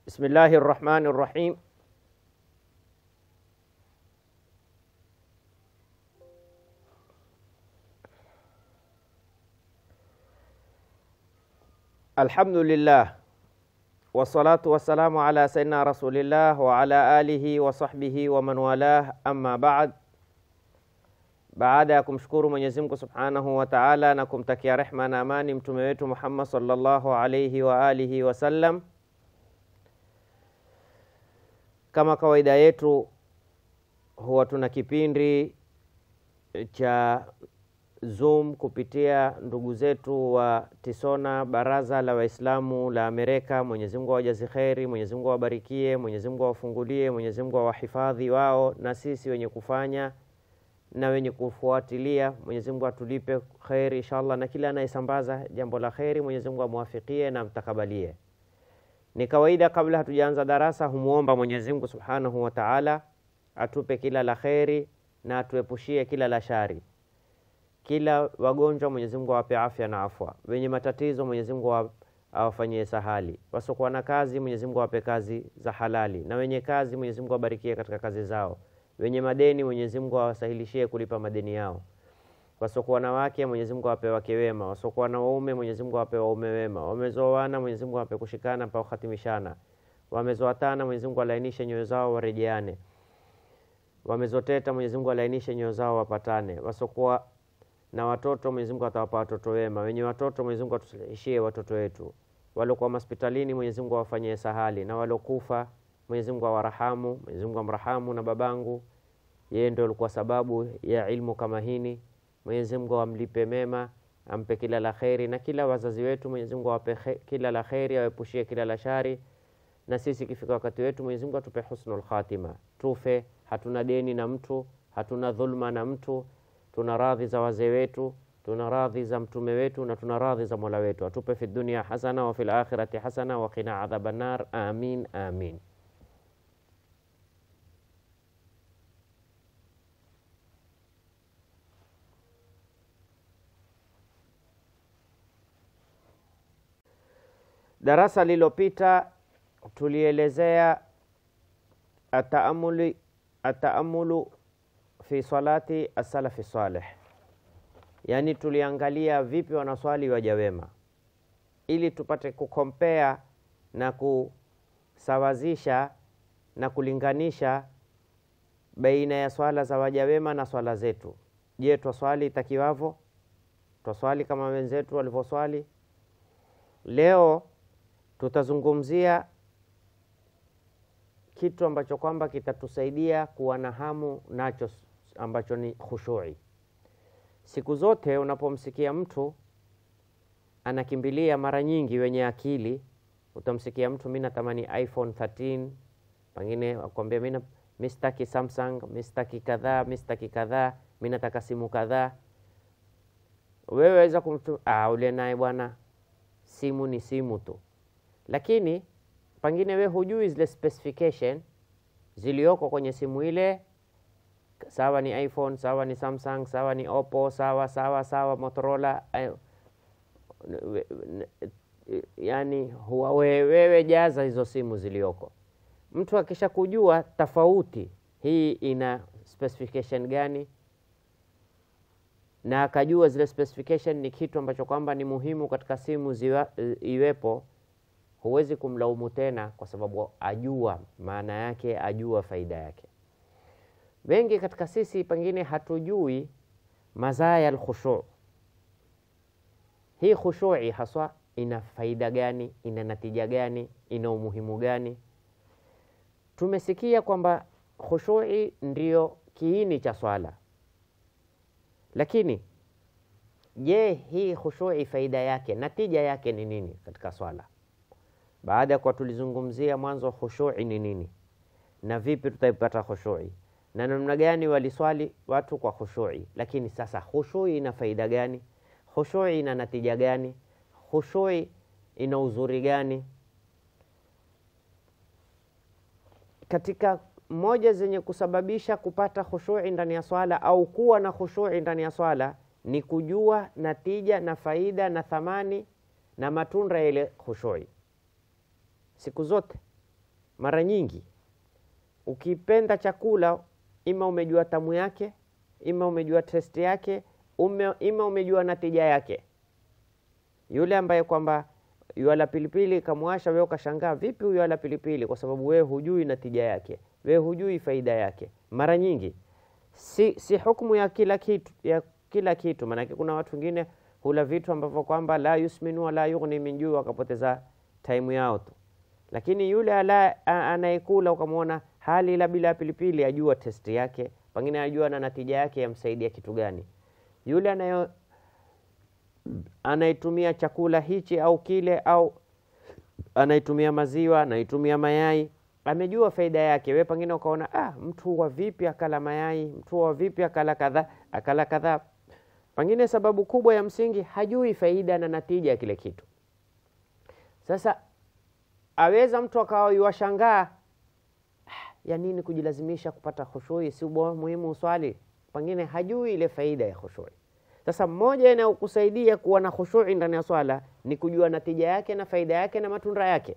بسم الله الرحمن الرحيم الحمد لله والصلاة والسلام على سيدنا رسول الله وعلى آله وصحبه ومن والاه أما بعد baada ya kumshukuru Mwenyezi Mungu Subhanahu wa Ta'ala na kumtakia rehma na amani mtume wetu Muhammad sallallahu alayhi wa alihi wasallam, kama kawaida yetu huwa tuna kipindi cha Zoom kupitia ndugu zetu wa Tisona, baraza la Waislamu la Amerika. Mwenyezi Mungu awajazi kheri, Mwenyezi Mungu awabarikie, Mwenyezi Mungu awafungulie, Mwenyezi Mungu awahifadhi wao na sisi wenye kufanya na wenye kufuatilia. Mwenyezi Mungu atulipe kheri inshallah, na kila anayesambaza jambo la kheri Mwenyezi Mungu amwafikie na mtakabalie. Ni kawaida kabla hatujaanza darasa humwomba Mwenyezi Mungu Subhanahu wa Ta'ala atupe kila la kheri na atuepushie kila la shari. Kila wagonjwa Mwenyezi Mungu awape afya na afwa, wenye matatizo Mwenyezi Mungu awafanyie sahali, wasiokuwa na kazi Mwenyezi Mungu awape kazi za halali, na wenye kazi Mwenyezi Mungu awabarikie katika kazi zao wenye madeni Mwenyezi Mungu awasahilishie kulipa madeni yao. Wasiokuwa na wake Mwenyezi Mungu awape wake wema, wasiokuwa na waume Mwenyezi Mungu awape waume wema, wamezoana Mwenyezi Mungu awape kushikana mpaka kuhatimishana, wamezoatana Mwenyezi Mungu alainishe nyoyo zao warejeane, wamezoteta Mwenyezi Mungu alainishe nyoyo zao wapatane, wasiokuwa na watoto Mwenyezi Mungu atawapa watoto wema, wenye watoto Mwenyezi Mungu atusalihishie watoto wetu, waliokuwa hospitalini Mwenyezi Mungu awafanyie sahali, na waliokufa Mwenyezi Mungu awarahamu, Mwenyezi Mungu amrahamu na babangu, yeye ndio alikuwa sababu ya ilmu kama hini. Mwenyezi Mungu amlipe mema, ampe kila la kheri, na kila wazazi wetu Mwenyezi Mungu awape kila la kheri, awepushie kila la shari, na sisi ikifika wakati wetu Mwenyezi Mungu atupe husnul khatima, tufe hatuna deni na mtu, hatuna dhulma na mtu, tuna radhi za wazee wetu, tuna radhi za mtume wetu na tuna radhi za mola wetu. Atupe fi dunia hasana wa fil akhirati hasana wa qina adhaban nar. Amin, amin. Darasa lililopita tulielezea ataamuli ataamulu fi salati asalafi saleh, yaani tuliangalia vipi wanaswali waja wema, ili tupate kukompea na kusawazisha na kulinganisha baina ya swala za waja wema na swala zetu. Je, twaswali itakiwavo? Twaswali kama wenzetu walivyoswali? Leo tutazungumzia kitu ambacho kwamba kitatusaidia kuwa na hamu nacho ambacho ni khushui. Siku zote unapomsikia mtu anakimbilia, mara nyingi wenye akili, utamsikia mtu mi natamani iPhone 13, pengine akwambia mi mi sitaki Samsung, mi sitaki kadhaa, mi sitaki kadhaa, mi nataka simu kadhaa. Wewe waweza kumtu ah, ule naye bwana, simu ni simu tu lakini pengine we hujui zile specification zilioko kwenye simu ile, sawa ni iPhone, sawa ni Samsung, sawa ni Oppo, sawa sawa sawa Motorola, yani huwa wewe jaza hizo simu zilioko. Mtu akisha kujua tofauti hii ina specification gani, na akajua zile specification ni kitu ambacho kwamba ni muhimu katika simu ziwa, iwepo huwezi kumlaumu tena, kwa sababu ajua maana yake, ajua faida yake. Wengi katika sisi pengine hatujui mazaya alkhushu. Hii khushui haswa ina faida gani? Ina natija gani? Ina umuhimu gani? Tumesikia kwamba khushui ndiyo kiini cha swala, lakini je, hii khushui faida yake, natija yake ni nini katika swala? Baada ya kuwa tulizungumzia mwanzo khushui ni nini na vipi tutaipata khushui na namna gani waliswali watu kwa khushui, lakini sasa khushui ina faida gani? Khushui ina natija gani? Khushui ina uzuri gani? Katika moja zenye kusababisha kupata khushui ndani ya swala au kuwa na khushui ndani ya swala ni kujua natija na faida na thamani na matunda ya ile khushui. Siku zote mara nyingi ukipenda chakula, ima umejua tamu yake, ima umejua testi yake, ume, ima umejua natija yake. Yule ambaye kwamba yuala pilipili kamwasha, wewe ukashangaa, vipi huyu ala pilipili? Kwa sababu wewe hujui natija yake, wewe hujui faida yake. Mara nyingi si, si hukumu ya kila kitu, ya kila kitu. Maanake kuna watu wengine hula vitu ambavyo kwamba la yusminu wala yughni min juu, wakapoteza taimu yao tu. Lakini yule ala anayekula ukamwona hali la bila pilipili, ajua testi yake, pengine ajua na natija yake yamsaidia kitu gani. Yule anayo anaitumia chakula hichi au kile, au anaitumia maziwa, anaitumia mayai, amejua faida yake. We pengine ukaona ah, mtu wa vipi akala mayai, mtu wa vipi akala kadhaa, akala kadhaa. Pengine sababu kubwa ya msingi hajui faida na natija ya kile kitu. Sasa aweza mtu akawa yuwashangaa, ya nini kujilazimisha kupata khushui? Si muhimu uswali, pengine hajui ile faida ya khushui. Sasa mmoja inayokusaidia kuwa na khushui ndani ya swala ni kujua natija yake na faida yake na matunda yake.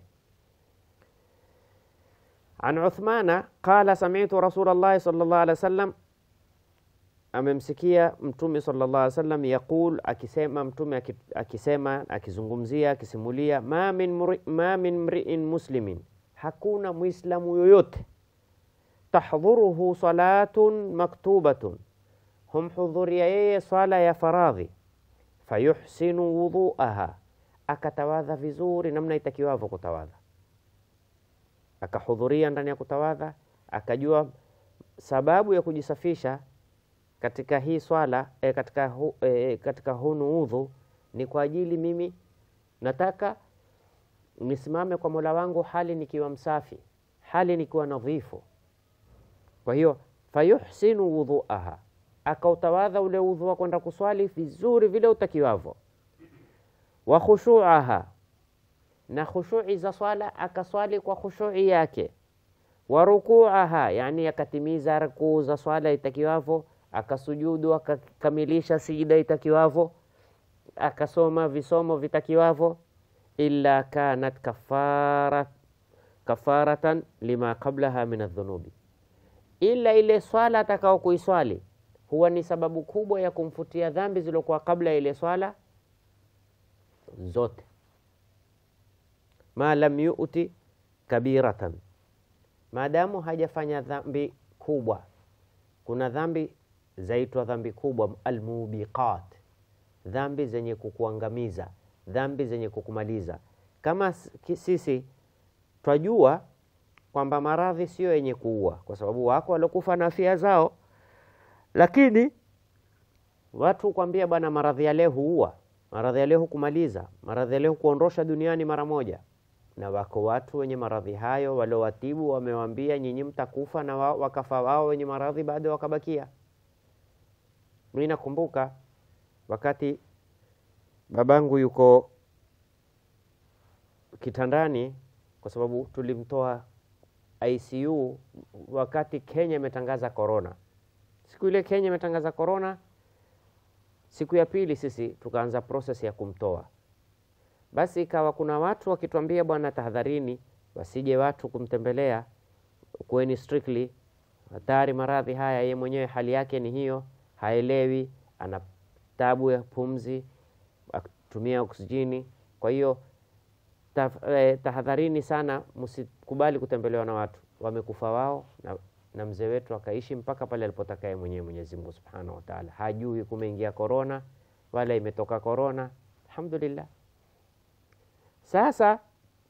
An Uthmana qala sami'tu Rasulallahi sallallahu alaihi wasallam, amemsikia Mtume sallallahu alaihi wasallam yaqul, akisema Mtume akisema, akizungumzia, akisimulia, ma min mri, ma min mri'in muslimin, hakuna muislamu yoyote tahdhuruhu salatun maktubatun humhudhuria yeye swala ya faradhi, fayuhsinu wudhuaha, akatawadha vizuri namna itakiwavyo kutawadha, akahudhuria ndani ya kutawadha, akajua sababu ya kujisafisha katika hii swala e, katika, hu, e, katika hunu udhu ni kwa ajili mimi nataka nisimame kwa Mola wangu hali nikiwa msafi, hali nikiwa nadhifu. Kwa hiyo fayuhsinu wudhuaha akautawadha ule udhu wa kwenda kuswali vizuri vile utakiwavo, wa khushuaha, na khushui za swala akaswali kwa khushui yake, wa rukuaha, yani akatimiza rukuu za swala itakiwavo, akasujudu akakamilisha sijida itakiwavo, akasoma visomo vitakiwavo, illa kanat kafara kafaratan lima qablaha min adhunubi, ila ile swala atakao kuiswali huwa ni sababu kubwa ya kumfutia dhambi zilizokuwa kabla ya ile swala zote. ma lam yuti kabiratan, maadamu hajafanya dhambi kubwa. Kuna dhambi zaitwa dhambi kubwa, almubiqat, dhambi zenye kukuangamiza, dhambi zenye kukumaliza. Kama sisi twajua kwamba maradhi sio yenye kuua, kwa sababu wako waliokufa na afya zao lakini watu kwambia bwana, maradhi ya leo huua, maradhi ya leo hukumaliza, maradhi ya leo kuondosha duniani mara moja. Na wako watu wenye maradhi hayo waliowatibu wamewambia, nyinyi mtakufa, na wao wakafa wao wenye maradhi bado wakabakia. Mimi nakumbuka wakati babangu yuko kitandani, kwa sababu tulimtoa ICU wakati Kenya imetangaza korona Siku ile Kenya imetangaza korona, siku ya pili sisi tukaanza proses ya kumtoa. Basi ikawa kuna watu wakituambia, bwana, tahadharini, wasije watu kumtembelea, kuweni strictly, hatari maradhi haya. Ye mwenyewe hali yake ni hiyo, haelewi, ana tabu ya pumzi, atumia oksijeni. Kwa hiyo eh, tahadharini sana, msikubali kutembelewa na watu wamekufa wao na na mzee wetu akaishi mpaka pale alipotaka yeye mwenyewe Mwenyezi Mungu Subhanahu wa Ta'ala. Hajui kumeingia korona wala imetoka korona, alhamdulillah. Sasa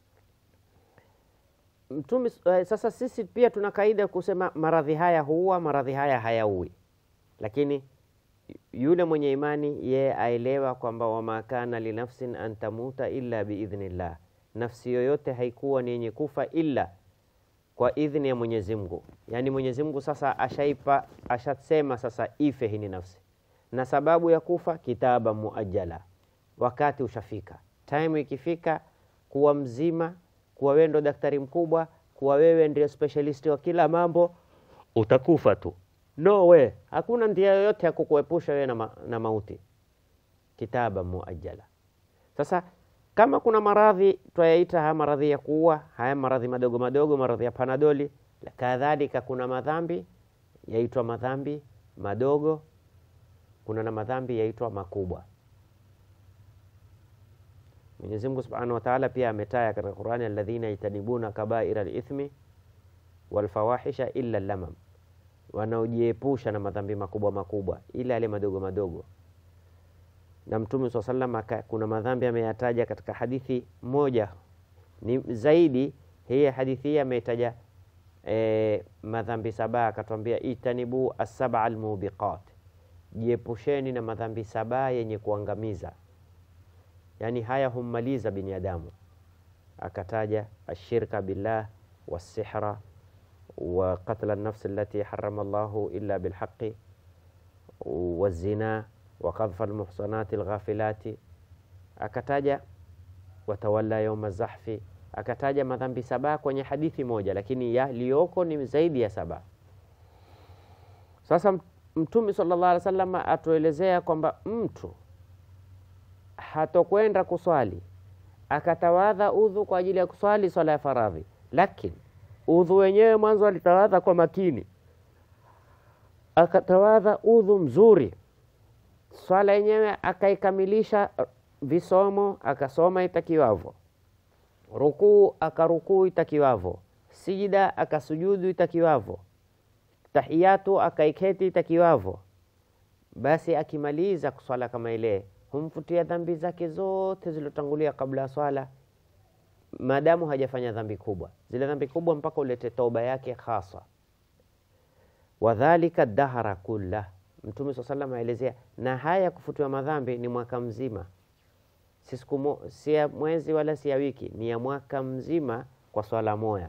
mtume, sasa sisi pia tuna kaida kusema maradhi haya huua, maradhi haya hayaui, lakini yule mwenye imani yeye aelewa kwamba wama kana linafsin an tamuta illa biidhnillah, nafsi yoyote haikuwa ni yenye kufa illa kwa idhini ya Mwenyezi Mungu. Yaani Mwenyezi Mungu sasa ashaipa ashasema sasa ife hini nafsi, na sababu ya kufa kitaba muajjala, wakati ushafika, time ikifika, kuwa mzima, kuwa wewe ndo daktari mkubwa, kuwa wewe ndio specialist wa kila mambo, utakufa tu. No we, hakuna njia yoyote ya kukuepusha wewe na, ma, na mauti. Kitaba muajjala. Sasa Kama kuna maradhi twayaita haya maradhi ya kuua, haya maradhi madogo madogo, maradhi ya panadoli. Kadhalika kuna madhambi yaitwa madhambi madogo, kuna na madhambi yaitwa makubwa. Mwenyezi Mungu Subhanahu wa Ta'ala pia ametaya katika Qur'ani, alladhina yajtanibuna kabaira al-ithmi wal fawahisha illa lamam, wanaojiepusha na madhambi makubwa makubwa ila yale madogo madogo. Na Mtume swalla sallam kuna madhambi ameyataja katika hadithi moja ni zaidi. Hii hadithi hii ametaja e, madhambi saba, akatwambia itanibu as-sab'a al-mubiqat, jiepusheni na madhambi saba yenye kuangamiza yaani haya hummaliza binadamu. Akataja ashirka billah wasihra wa qatla nafsi allati harama Allahu illa bilhaqi wazina wa qadhfa almuhsanati alghafilati, akataja watawalla yauma zahfi, akataja madhambi saba kwenye hadithi moja, lakini yaliyoko ni zaidi ya saba. Sasa Mtume sallallahu alaihi wasallam atuelezea kwamba mtu hatokwenda kuswali akatawadha udhu kwa ajili ya kuswali swala ya faradhi, lakini udhu wenyewe mwanzo alitawadha kwa makini, akatawadha udhu mzuri, swala yenyewe akaikamilisha visomo, akasoma itakiwavyo, rukuu akarukuu itakiwavyo, sijida akasujudu itakiwavyo, tahiyatu akaiketi itakiwavyo, basi akimaliza kuswala kama ile humfutia dhambi zake zote zilizotangulia kabla ya swala, maadamu hajafanya dhambi kubwa. Zile dhambi kubwa mpaka ulete toba yake hasa. Wadhalika dahara kulla, Mtume swalla sallam aelezea, na haya kufutiwa madhambi ni mwaka mzima, si siku si ya mwezi wala si ya wiki, ni ya mwaka mzima kwa swala moya.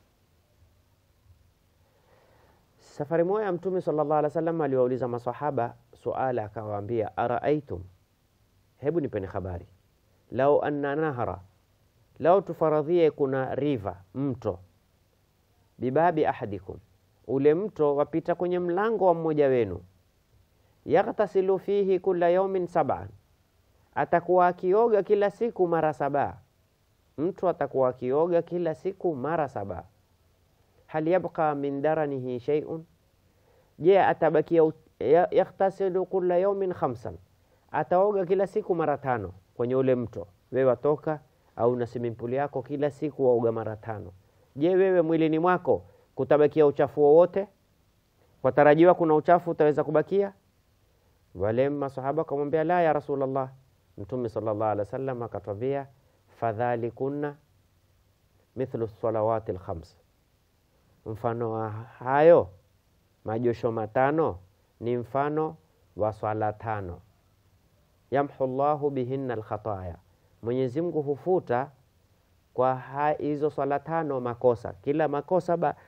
Safari moja Mtume sallallahu alaihi wasallam aliwauliza masahaba suala, akawaambia araaitum Hebu nipeni habari, lau anna nahara, lau tufaradhie kuna riva mto, bibabi ahadikum, ule mto wapita kwenye mlango wa mmoja wenu, yaghtasilu fihi kula yaumin sab'an, atakuwa akioga kila siku mara saba. Mtu atakuwa akioga kila siku mara saba. Hal yabqa min daranihi shay'un, je, atabakia? Yaghtasilu kula yaumin khamsan ataoga kila siku mara tano kwenye ule mto. Wewe watoka au na swimming pool yako kila siku waoga mara tano. Je, wewe mwilini mwako kutabakia uchafu wowote? Watarajiwa kuna uchafu utaweza kubakia? Wale masahaba akamwambia la ya Rasulullah. Mtume sallallahu alaihi wasallam akatwambia fadhalikunna mithlu salawati lkhams, mfano wa hayo majosho matano ni mfano wa swala tano yamhu llahu bihinna alkhataya, Mwenyezi Mungu hufuta kwa hizo swala tano makosa. Kila makosa ba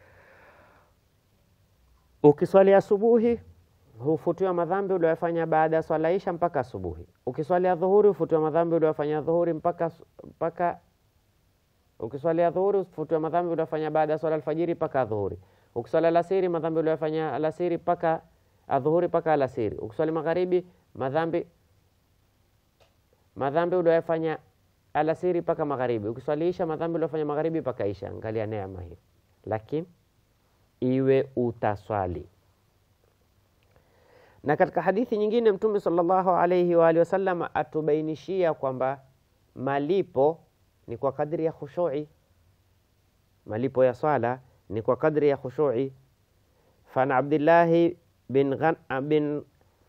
ukiswali asubuhi hufutiwa madhambi uliyofanya baada ya swala isha mpaka asubuhi. Ukiswali dhuhuri hufutiwa madhambi uliyofanya dhuhuri mpaka mpaka ukiswali dhuhuri hufutiwa madhambi uliyofanya baada ya swala alfajiri mpaka dhuhuri. Ukiswali alasiri madhambi uliyofanya alasiri mpaka adhuhuri mpaka alasiri. Ukiswali magharibi madhambi madhambi uliyofanya alasiri mpaka magharibi. Ukiswaliisha madhambi uliyofanya magharibi mpaka isha. Angalia neema hiyo, lakini iwe utaswali. Na katika hadithi nyingine Mtume sallallahu alaihi wa alihi wasallam atubainishia kwamba malipo ni kwa kadri ya khushui, malipo ya swala ni kwa kadri ya khushui. Fan Abdillahi bin, Ghan, bin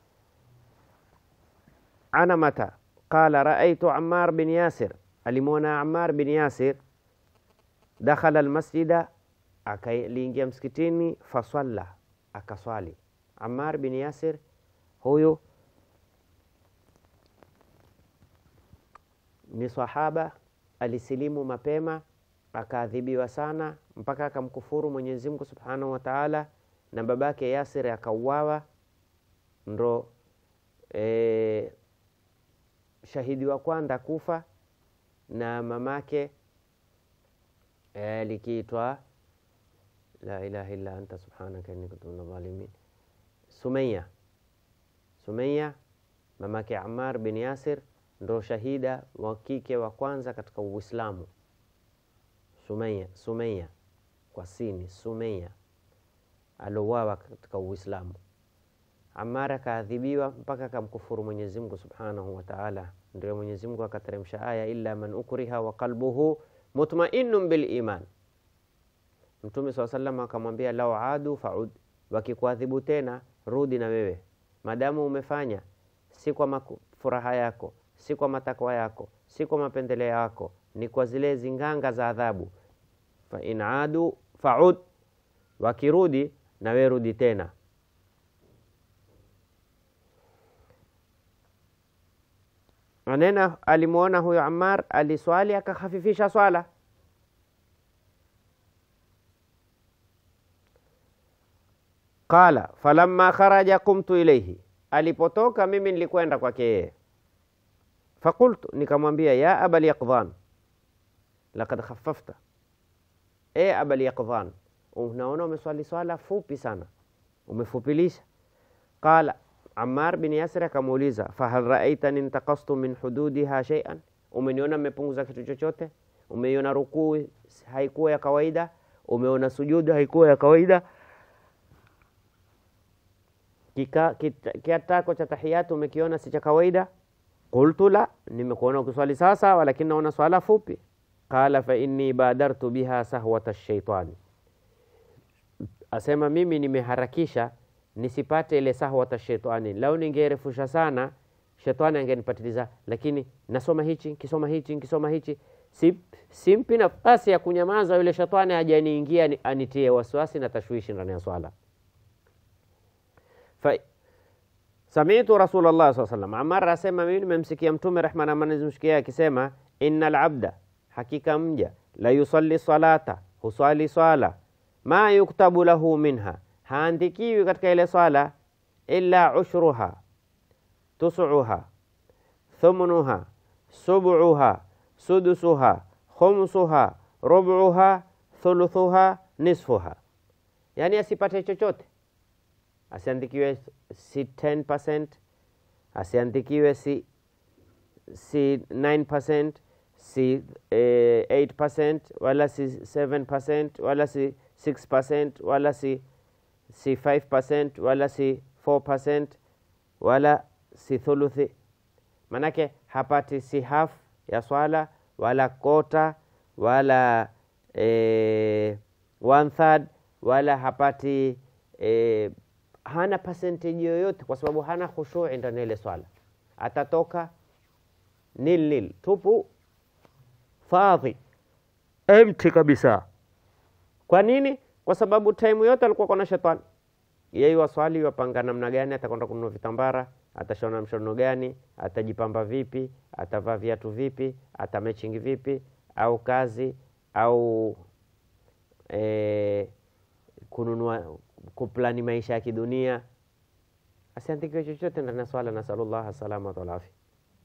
Anamata qala raaitu Ammar bin Yasir, alimwona Ammar bin Yasir dakhala almasjida, akaliingia msikitini, fasalla, akaswali. Ammar bin Yasir huyu ni sahaba, alisilimu mapema, akaadhibiwa sana mpaka akamkufuru Mwenyezi Mungu Subhanahu wa Ta'ala, na babake Yasir akauawa, ndo e, shahidi wa kwanza kufa na mamake e, likiitwa la ilaha illa anta subhanaka inni kuntu minadh dhalimin, Sumaya. Sumaya mamake Ammar bin Yasir ndo shahida wa kike wa kwanza katika Uislamu. Sumaya, Sumaya kwa sini, Sumaya alouawa katika Uislamu. Ammar akaadhibiwa mpaka akamkufuru Mwenyezi Mungu Subhanahu wa Ta'ala. Ndio Mwenyezi Mungu akateremsha aya illa man ukriha wa qalbuhu mutma'innun bil iman. Mtume swalla sallam akamwambia lau adu faud, wakikuadhibu tena rudi na wewe, madamu umefanya si kwa furaha yako, si kwa matakwa yako, si kwa mapendeleo yako, ni kwa zile zinganga za adhabu. Fa in adu faud, wakirudi na wewe rudi tena. Manena alimwona huyo Ammar aliswali akahafifisha swala Qala falamma kharaja qumtu ilaihi, alipotoka mimi nilikwenda kwake yeye. Fakultu, nikamwambia ya abal yaqdhan lakad khaffafta, e abal yaqdhan, unaona umeswali swala fupi sana, umefupilisha. Qala Ammar bin Yasir akamuuliza fahal raaitani intaqastu min hududiha shay'an, umeniona nimepunguza kitu chochote? Umeiona rukuu haikuwa ya kawaida? Umeona sujudu haikuwa ya kawaida? kiatako cha tahiyatu umekiona si cha kawaida? Qultu la, nimekuona ukiswali sasa, walakini naona swala fupi. Qala fa inni badartu biha sahwata shaitani, asema mimi nimeharakisha nisipate ile sahwata shaitani. Lau ningerefusha sana, shetani angenipatiliza, lakini nasoma hichi nkisoma hichi nkisoma hichi, simpi nafasi ya kunyamaza yule shetani hajaniingia anitie wasiwasi na tashwishi ndani ya swala. Fa samitu Rasulullah saa salam, Amar asema mimi nimemsikia Mtume rehma na amani zimshikia akisema, innal abda, hakika mja la yusalli salata, huswali swala, ma yuktabu lahu minha, haandikiwi katika ile swala, illa ushruha, tusuha, thumnuha, subuha, sudusuha, khumsuha, rubuha, thuluthuha, nisfuha, yani asipate chochote asiandikiwe si 10%, asiandikiwe si, si 9%, si eh, 8%, wala si 7%, wala si 6%, wala si, si 5%, wala si 4%, wala si thuluthi. Manake hapati si half ya swala wala kota wala eh, one third wala hapati eh, hana percentage yoyote, kwa sababu hana khushui ndani ya ile swala. Atatoka nil nil, tupu, fadhi, empty kabisa. Kwa nini? Kwa sababu time yote alikuwa kona shetani. Yeye waswali wapanga namna gani, atakwenda kununua vitambara, atashona mshono gani, atajipamba vipi, atavaa viatu vipi, atameching vipi, au kazi au eh, kununua kuplani maisha ya kidunia, asiandikiwe chochote ndani ya swala. Nasalullah salamata wal afia.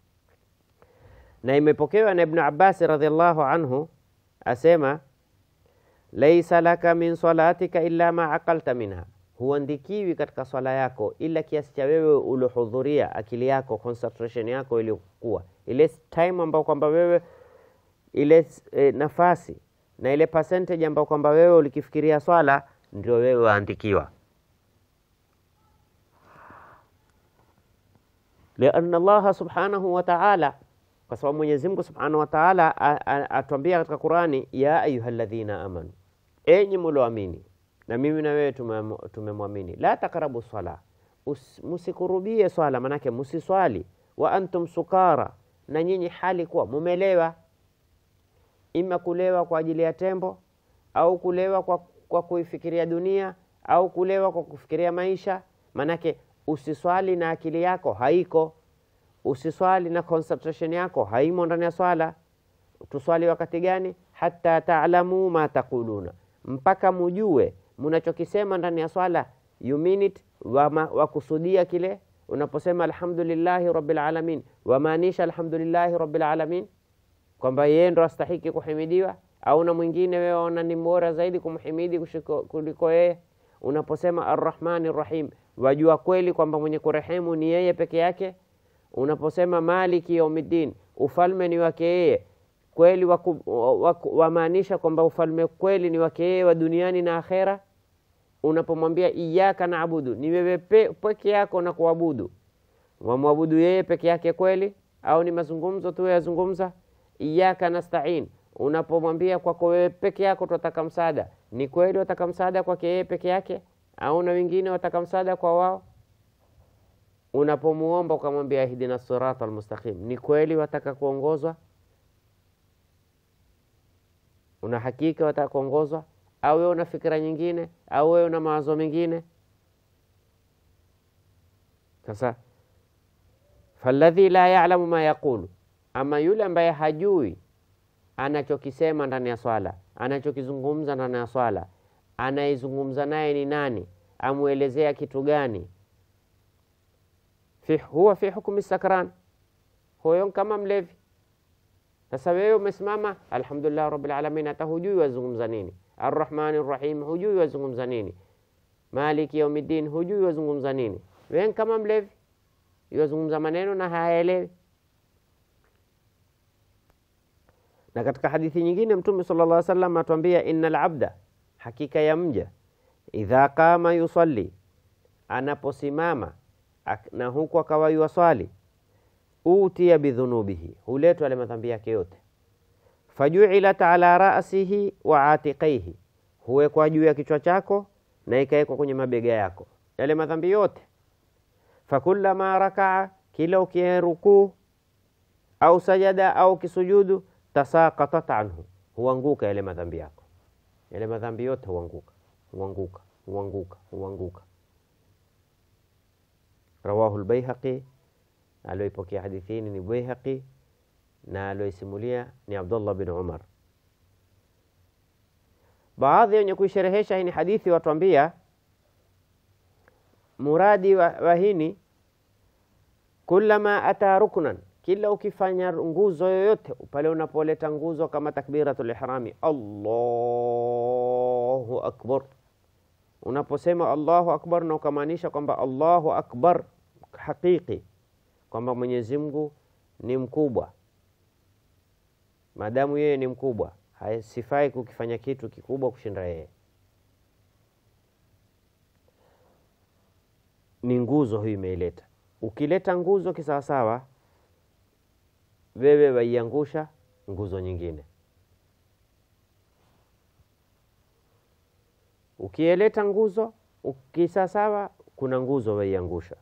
Na imepokewa na Ibnu Abbasi radhiallahu anhu asema, laisa laka min salatika illa ma aqalta minha, huandikiwi katika swala yako ila kiasi cha wewe uliohudhuria, akili yako, concentration yako iliyokuwa ile time ambayo kwamba wewe ile e, nafasi na ile percentage ambayo kwamba wewe ulikifikiria swala ndio wewe waandikiwa. Lianna Allaha subhanahu wa ta'ala, kwa sababu Mwenyezi Mungu subhanahu wa ta'ala atuambia katika Qurani, ya ayuha alladhina amanu, enyi mulioamini, na mimi na wewe tumemwamini, la takrabu swala, musikurubie swala, manake musiswali, wa antum sukara, na nyinyi hali kuwa mumelewa, ima kulewa kwa ajili ya tembo au kulewa kwa kwa kuifikiria dunia au kulewa kwa kufikiria maisha. Manake usiswali na akili yako haiko, usiswali na concentration yako haimo ndani ya swala. Tuswali wakati gani? hata taalamu ma taquluna, mpaka mujue munachokisema ndani ya swala. You mean it, wakusudia kile unaposema alhamdulillahi rabbil alamin, wamaanisha alhamdulillahi rabbil alamin, kwamba yeye ndo astahiki kuhimidiwa au na mwingine wewe waona ni bora zaidi kumhimidi kuliko yeye. Unaposema arrahmani rrahim, wajua kweli kwamba mwenye kurehemu ni yeye peke yake. Unaposema maliki yaumiddin, ufalme ni wake yeye kweli, wamaanisha kwamba ufalme kweli ni wake yeye wa duniani na akhera. Unapomwambia iyaka naabudu, ni wewe peke yako na kuabudu, wamwabudu yeye peke yake kweli, au ni mazungumzo tu yazungumza? Iyaka nastain, unapomwambia kwako wewe peke yako tunataka msaada, ni kweli wataka msaada kwake yeye peke yake, au na wengine wataka msaada kwa wao? Unapomuomba ukamwambia ihdina sirata almustaqim, ni kweli wataka kuongozwa? Una hakika wataka kuongozwa, au wewe una fikira nyingine, au wewe una mawazo mengine? Sasa falladhi la ya'lamu ma yaqulu, ama yule ambaye hajui anachokisema ndani ya swala, anachokizungumza ndani ya swala, anayezungumza naye ni nani, amwelezea kitu gani? Fi, huwa fi hukmi sakran, huyo kama mlevi. Sasa wewe umesimama, alhamdulillah rabbil alamin, hata hujui wazungumza nini. Arrahmani rrahim, hujui wazungumza nini. Maliki yaumiddin, hujui wazungumza nini. Wewe kama mlevi, wazungumza maneno na hayaelewi. Na katika hadithi nyingine Mtume sallallahu alaihi wasallam atuambia, innal abda, hakika ya mja, idha qama yusalli, anaposimama na huku akawa yuwaswali, utiya bidhunubihi, huletwa yale madhambi yake yote. Fajuilat ala rasihi wa atiqaihi, huwekwa juu ya kichwa chako na ikawekwa kwenye mabega yako yale madhambi yote. Fakullama rakaa, kila ukirukuu au sajada au kisujudu, tasaqatat anhu, huanguka yale madhambi yako, yale madhambi yote huanguka, huanguka, huanguka, huanguka. Rawahu lbaihaqi, alioipokea hadithi hii ni Baihaqi na alioisimulia ni Abdullah bin Umar. Baadhi wenye kuisherehesha hii ni hadithi watuambia muradi wa, wa hini kullama ata ruknan, kila ukifanya nguzo yoyote pale unapoleta nguzo kama takbiratul ihrami, Allahu akbar unaposema Allahu akbar na ukamaanisha kwamba Allahu akbar hakiki, kwamba Mwenyezi Mungu ni mkubwa, maadamu yeye ni mkubwa, hasifai kukifanya kitu kikubwa kushinda yeye. Ni nguzo hii imeileta. Ukileta nguzo kisawasawa, wewe waiangusha nguzo nyingine. Ukieleta nguzo ukisasawa, kuna nguzo waiangusha.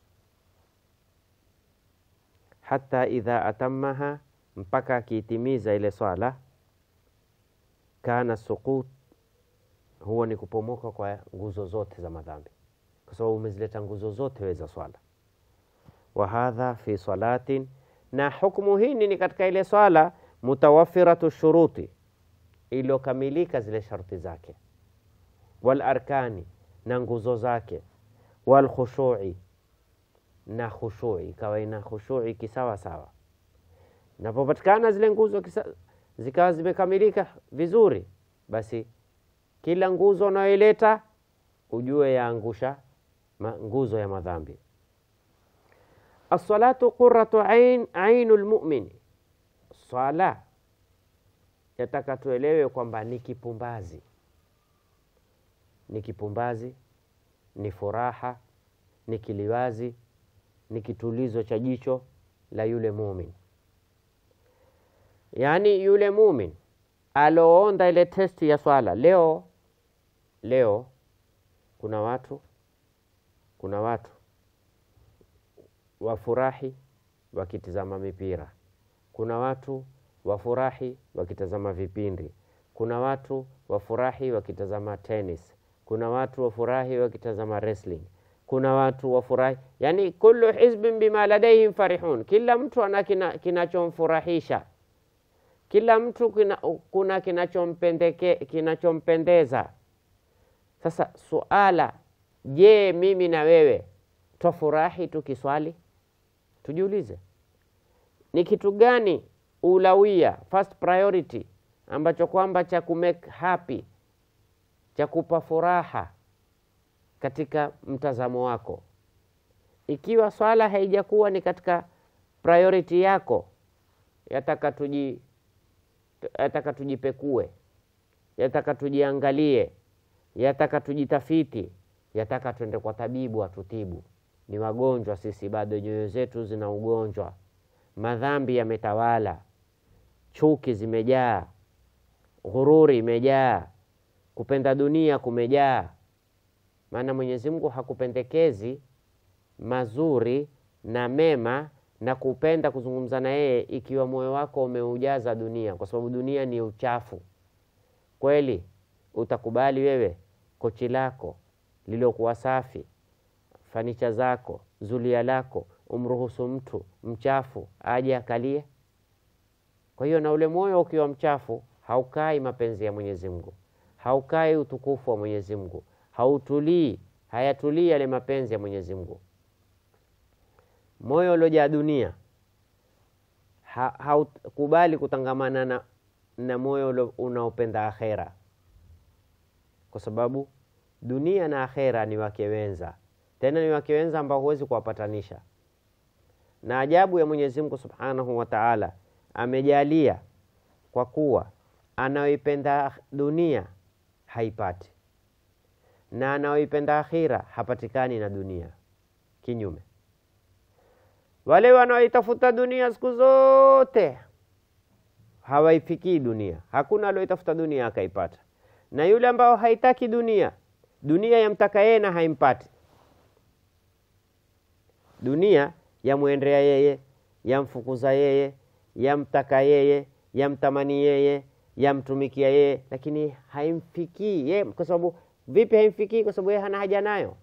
Hata idha atamaha, mpaka akiitimiza ile swala, kana sukut, huwa ni kupomoka kwa nguzo zote za madhambi, kwa sababu umezileta nguzo zote we za swala. Wa hadha fi salatin, na hukmu hini ni katika ile swala mutawafiratu shuruti, iliyokamilika zile sharti zake wal arkani na nguzo zake, wal khushui na khushui, ikawa ina khushui kisawa sawa. Napopatikana zile nguzo zikawa zimekamilika vizuri, basi kila nguzo unayoileta ujue yaangusha nguzo ya madhambi. Assalatu qurratu ain ainu lmumini, swala yataka tuelewe kwamba ni kipumbazi ni kipumbazi, ni furaha, ni kiliwazi, ni kitulizo cha jicho la yule mumin. Yaani yule mumin aloonda ile testi ya swala leo. Leo kuna watu kuna watu wafurahi wakitizama mipira, kuna watu wafurahi wakitazama vipindi, kuna watu wafurahi wakitazama tenis kuna watu wafurahi wakitazama wrestling, kuna watu wafurahi, yani kullu hizbin bima ladaihim farihun, kila mtu ana kinachomfurahisha kina kila mtu kina, kuna kinachompendeke kinachompendeza. Sasa suala, je, mimi na wewe twafurahi tukiswali? Tujiulize, ni kitu gani ulawia, first priority ambacho kwamba cha kumake happy cha kupa furaha katika mtazamo wako. Ikiwa swala haijakuwa ni katika priority yako yataka tuji yataka tujipekue, yataka tujiangalie, yataka tujitafiti, yataka twende kwa tabibu atutibu. Ni wagonjwa sisi, bado nyoyo zetu zina ugonjwa, madhambi yametawala, chuki zimejaa, ghururi imejaa, kupenda dunia kumejaa. Maana Mwenyezi Mungu hakupendekezi mazuri na mema na kupenda kuzungumza na yeye ikiwa moyo wako umeujaza dunia, kwa sababu dunia ni uchafu. Kweli utakubali wewe kochi lako lilokuwa safi, fanicha zako, zulia lako, umruhusu mtu mchafu aje akalie? Kwa hiyo na ule moyo ukiwa mchafu, haukai mapenzi ya Mwenyezi Mungu, haukai utukufu wa Mwenyezi Mungu, hautulii, hayatulii yale mapenzi ya Mwenyezi Mungu. Moyo uliojaa dunia ha, haukubali kutangamana na, na moyo unaopenda akhera, kwa sababu dunia na akhera ni wake wenza, tena ni wake wenza ambao huwezi kuwapatanisha. Na ajabu ya Mwenyezi Mungu Subhanahu wa Ta'ala amejalia kwa kuwa anaoipenda dunia haipati na anaoipenda akhira hapatikani na dunia. Kinyume, wale wanaoitafuta dunia siku zote hawaifikii dunia. Hakuna alioitafuta dunia akaipata, na yule ambao haitaki dunia, dunia yamtaka yeye na haimpati. Dunia yamwendea yeye, yamfukuza yeye, yamtaka yeye, yamtamani yeye, yamtumikia yeye, lakini haimfikii yeye. Kwa sababu vipi haimfikii? Kwa sababu yeye hana haja nayo.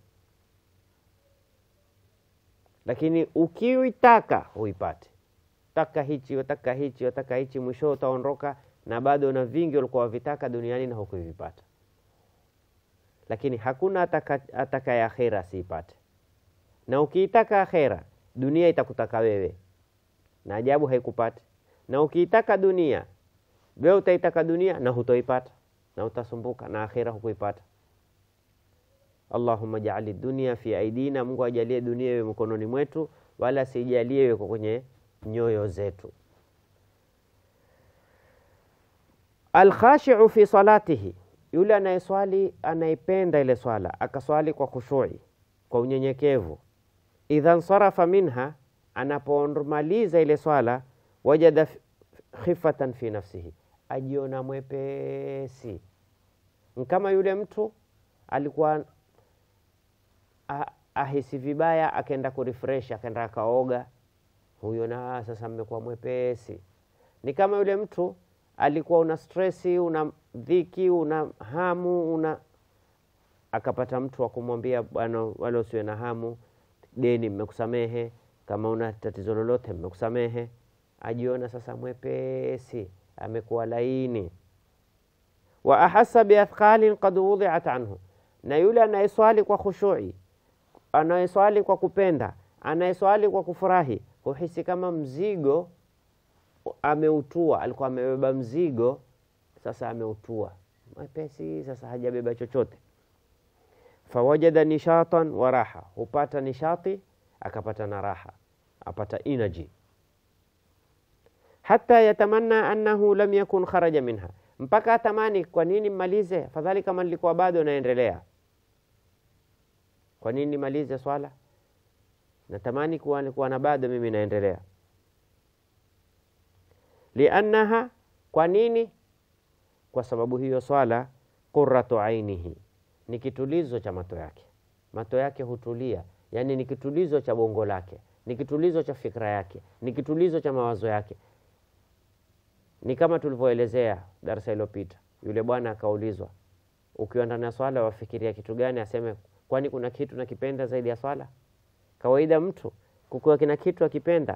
Lakini ukiitaka huipate, taka hichi, wataka hichi, wataka hichi, mwisho utaondoka na bado na vingi ulikuwa wavitaka duniani na hukuvipata. Lakini hakuna ataka, ataka ya akhera siipate, na ukiitaka akhera dunia itakutaka wewe, na ajabu haikupati. Na ukiitaka dunia wewe utaitaka dunia na hutoipata, na utasumbuka na akhera hukuipata. Allahumma jaali dunia fi aidina, Mungu ajalie dunia iwe mkononi mwetu, wala sijalie iwe kwenye nyoyo zetu. Alkhashiu fi salatihi, yule anayeswali anaipenda ile swala akaswali kwa khushui, kwa unyenyekevu. Idha nsarafa minha, anapomaliza ile swala, wajada khifatan fi nafsihi, ajiona mwepesi, kama yule mtu alikuwa ahisi vibaya, akaenda kurefresh, akaenda akaoga, huyo na sasa mmekuwa mwepesi. Ni kama yule mtu alikuwa una stresi, una dhiki, una hamu, una akapata mtu wa kumwambia bwana, wale usiwe na hamu, deni mmekusamehe, kama una tatizo lolote mmekusamehe, ajiona sasa mwepesi, amekuwa laini. Wa ahassa biathqalin qad wudhiat anhu, na yule anayeswali kwa khushui, anayeswali kwa kupenda, anayeswali kwa kufurahi, huhisi kama mzigo ameutua. Alikuwa amebeba mzigo, sasa ameutua mwepesi, sasa hajabeba chochote. Fawajada nishatan wa raha, hupata nishati akapata na raha, apata energy. Hata yatamanna annahu lam yakun kharaja minha, mpaka atamani, kwa nini mmalize? Afadhali kama nilikuwa bado naendelea. Kwa nini nimalize swala? Natamani kuwa nilikuwa na bado mimi naendelea. Liannaha, kwa nini? Kwa sababu hiyo swala qurratu ainihi, ni kitulizo cha mato yake. Mato yake hutulia, yani ni kitulizo cha bongo lake, ni kitulizo cha fikra yake, ni kitulizo cha mawazo yake. Ni kama tulivyoelezea darasa iliyopita, yule bwana akaulizwa, ukiwa ndani ya swala wafikiria kitu gani? Aseme, kwani kuna kitu nakipenda zaidi ya swala? Kawaida mtu kukiwa kina kitu akipenda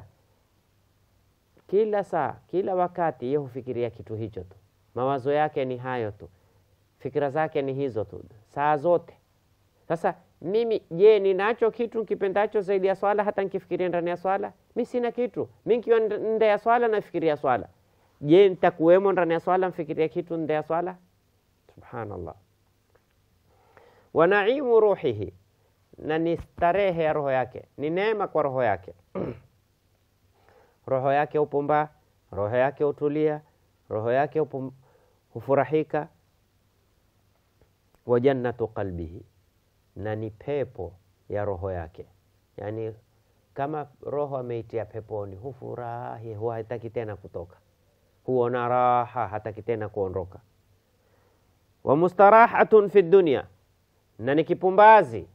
kila saa kila wakati, yeye hufikiria kitu hicho tu, mawazo yake ni hayo tu, fikira zake ni hizo tu saa zote. Sasa mimi je, ninacho kitu nikipendacho zaidi ya swala? Hata nikifikiria ndani ya swala, mi sina kitu. Mi nikiwa nde ya swala nafikiria swala. Je, nitakuwemo ndani ya swala mfikiria kitu nde ya swala? Subhanallah. wa naimu ruhihi, na ni starehe ya roho yake, ni neema kwa roho yake roho yake hupumbaa, roho yake hutulia, roho yake hupum, hufurahika. Wa jannatu qalbihi, na ni pepo ya roho yake. Yani kama roho ameitia peponi, hufurahi, huwa hataki tena kutoka, huona raha, hataki tena kuondoka. Wa mustarahatun fi dunya, na ni kipumbazi,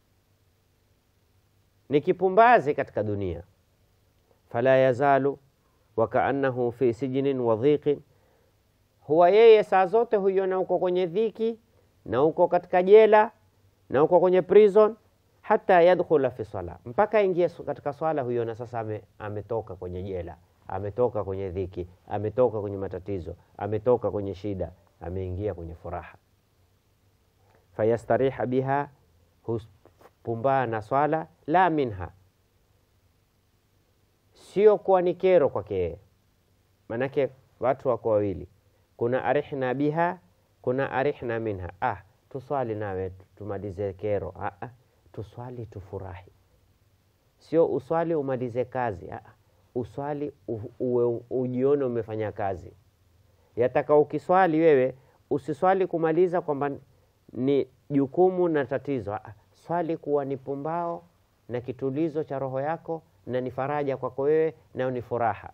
ni kipumbazi katika dunia. Fala yazalu wakaannahu fi sijnin wa dhiqin, huwa yeye saa zote huiona uko kwenye dhiki na uko katika jela na uko kwenye prison hata yadkhula fi sala, mpaka aingie katika swala, huiona sasa ame, ametoka kwenye jela, ametoka kwenye dhiki, ametoka kwenye matatizo, ametoka kwenye shida, ameingia kwenye furaha. Fayastariha biha, hupumbaa na swala, la minha, sio kuwa ni kero kwake yeye. Manake watu wako wawili, kuna arihna biha, kuna arihna minha. Ah, tuswali nawe tumalize kero. Ah, ah tuswali tufurahi, sio uswali umalize kazi. Aa, uswali uwe ujione umefanya kazi. Yataka ukiswali wewe usiswali kumaliza kwamba ni jukumu na tatizo. Aa, swali kuwa ni pumbao na kitulizo cha roho yako na ni faraja kwako wewe na ni furaha.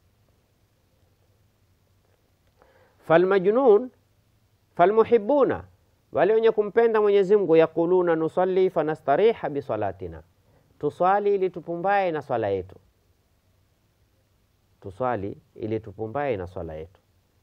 Falmajnun falmuhibuna wale wenye kumpenda Mwenyezi Mungu, yaquluna nusalli fanastariha bisalatina, tuswali ili tupumbae na swala yetu, tuswali ili tupumbae na swala yetu.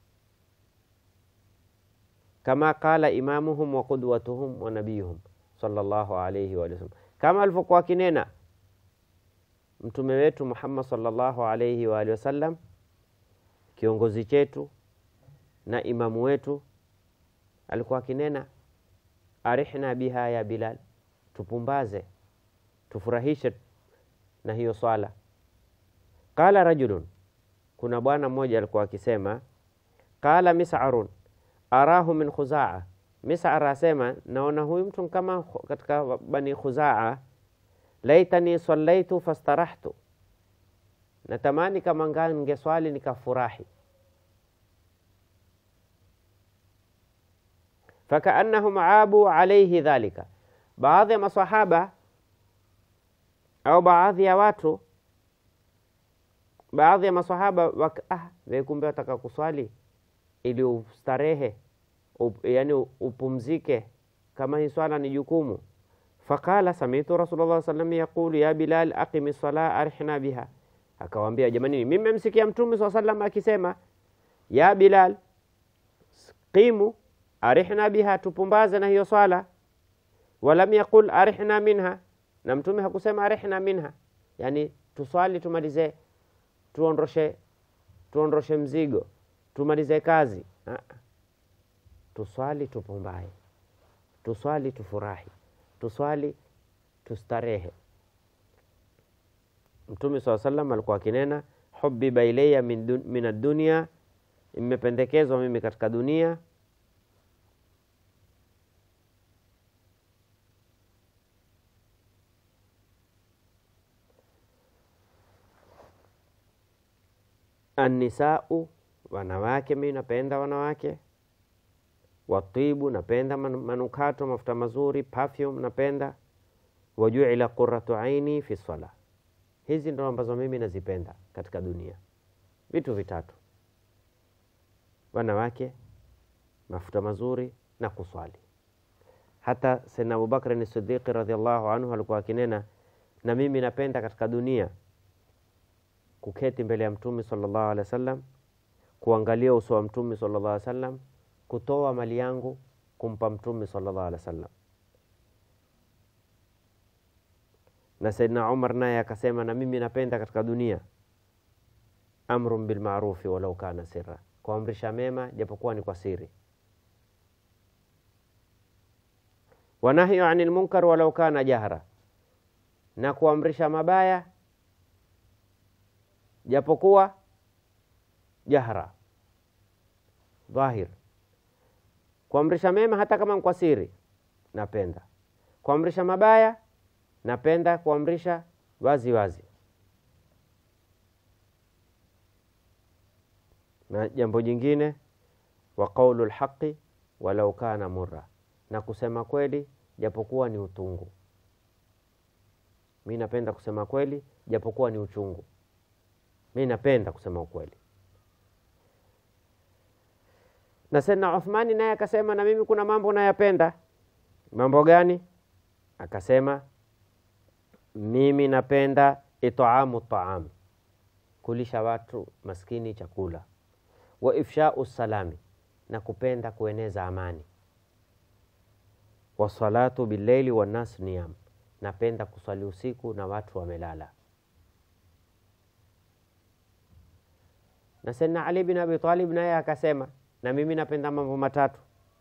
Kama qala imamuhum wa qudwatuhum wa nabiyuhum sallallahu alayhi wa sallam, kama alivyokuwa akinena mtume wetu Muhammad sallallahu alayhi wa alihi wasallam, kiongozi chetu na imamu wetu alikuwa akinena arihna biha ya Bilal, tupumbaze tufurahishe na hiyo swala. Qala rajulun, kuna bwana mmoja alikuwa akisema, qala mis'arun arahu min Khuzaa. Mis'ar asema naona huyu mtu kama katika bani Khuzaa, laitani sallaitu fastarahtu, natamani kama ngeswali nikafurahi fakaannahum abu alaihi dhalika, baadhi ya masahaba au baadhi ya watu, baadhi ya masahaba wak, ah, kumbe wataka kuswali ili ustarehe up, yani upumzike, kama hii swala ni jukumu. Faqala samitu Rasulullah sallam yaqulu ya Bilal aqimi sala arihna biha, akawambia jamani, mimi memsikia Mtume saa sallam akisema ya Bilal qimu arihna biha, tupumbaze na hiyo swala. Walam yaqul arihna minha, na mtume hakusema arihna minha, yani tuswali tumalize, tuondoshe, tuondoshe mzigo, tumalize kazi. Ha. Tuswali tupumbae, tuswali tufurahi, tuswali tustarehe. Mtume saa sallam alikuwa akinena hubiba ilayya min, min ad-dunya, imependekezwa mimi katika dunia Annisau, wanawake, mi napenda wanawake. Watibu, napenda manukato, mafuta mazuri, perfume napenda. Wajuila qurratu aini fi sala, hizi ndo ambazo mimi nazipenda katika dunia. Vitu vitatu: wanawake, mafuta mazuri na kuswali. Hata Sayyidina Abubakar ni Siddiqi radhiallahu anhu alikuwa akinena, na mimi napenda katika dunia kuketi mbele ya Mtume sallallahu alaihi wasallam, kuangalia uso wa Mtume sallallahu alaihi wasallam, kutoa mali yangu kumpa Mtume sallallahu alaihi wasallam. Na Saidina Umar naye akasema, na mimi napenda katika dunia amrun bilmarufi walau kana sirra, kuamrisha mema japokuwa ni kwa siri, wanahyu anil munkar walau kana jahra, na kuamrisha mabaya japokuwa jahra dhahir. Kuamrisha mema hata kama kwa siri napenda, kuamrisha mabaya napenda kuamrisha wazi wazi. Na jambo jingine, wa qaulu lhaqi walau kana murra, na kusema kweli japokuwa ni utungu. Mi napenda kusema kweli japokuwa ni uchungu. Mi napenda kusema ukweli. Na Saidna Uthmani naye akasema, na mimi kuna mambo nayapenda. Mambo gani? Akasema, mimi napenda itaamu taam, kulisha watu maskini chakula, wa ifshau salami, na kupenda kueneza amani, wasalatu billaili wannas niyam, napenda kuswali usiku na watu wamelala. Na Saidna Ali bin Abi Talib naye akasema, na mimi napenda mambo matatu: